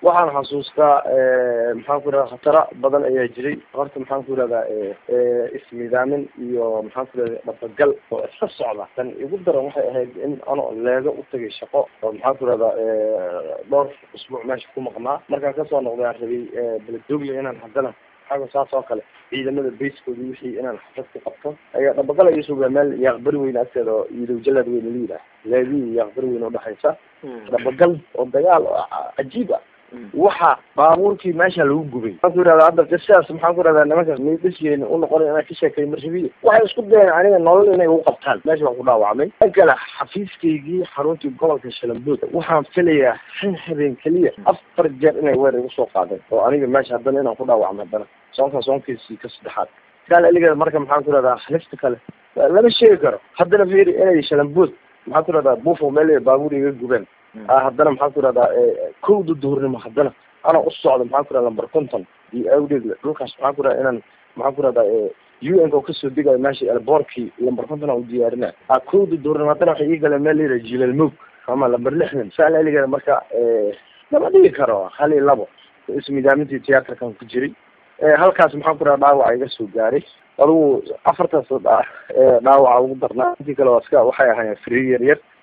waxaan xasuustaa maxaan ku irahda khatara badan ayaa jiray horta maxaan ku irahdaa isnidaamin iyo maxaan ku irahda dhabagal oo iska socda tan igu daran waxay ahayd in ano leega u tagay shaqo oo maxaan ku irahdaa dhowr usbuuc meesha ku maqnaa markaan kasoo noqday aan rabay beledogle inaan haddana xaga saas oo kale ciidamada bayskoodi wixii inaan xafad ku qabto ayaa dhabagal ay sugaa meel yaaqbari weyn agteeda oo iidow jalaad weyn la yidhaah leedii yaaqbari weyn udhexaysa dhabagal oo dagaal oo cajiib ah waxa baabuurkii meesha lagu gubay maxaan ku yihahda hadda qisadaas maxaan ku ihahdaa nimankaas maydhasyeena unoqona inaan ka sheekay marrabiya waxay isku dayeen aniga nolol inay ugu qabtaan meesha waan ku dhaawacmay an kale xafiiskaygii xaruntii gobolka shalambood waxaan filayaa han habeen keliya afar jeer inay weer igu soo qaadeen oo aniga meesha haddana inaan ku dhaawacmo haddana soonka soonkiisii ka saddexaad kaal aligeeda marka maxaan ku ihahdaa halista kale lama sheegi karo haddana fiiri inay shalambood maxaan ku ihahdaa buufo meel baabuur iga gubeen haddana maxaan ku ihahdaa kowda duhurnimo haddana ana u socdo maxaan ku ihahda lamber conton iyo awdeed dhulkaas maxaan ku ihahda inaan maxaan ku ihahdaa u n ka kasoo degayo meesha elboorkii lamber conton aan u diyaarina kowda duhurnimo haddana waxay ii galeen meel layidhaha jilal moog ama lamber lixdan saal aligeeda marka lama dhigi karo hal iyo labo ismidaamintii tiyaatarkan ku jiray halkaas maxaan ku ihahda dhaawaca iga soo gaaray adigu afartaas dhaawaca ugu darnaa intii kale waa iska waxay ahaayeen free yar yar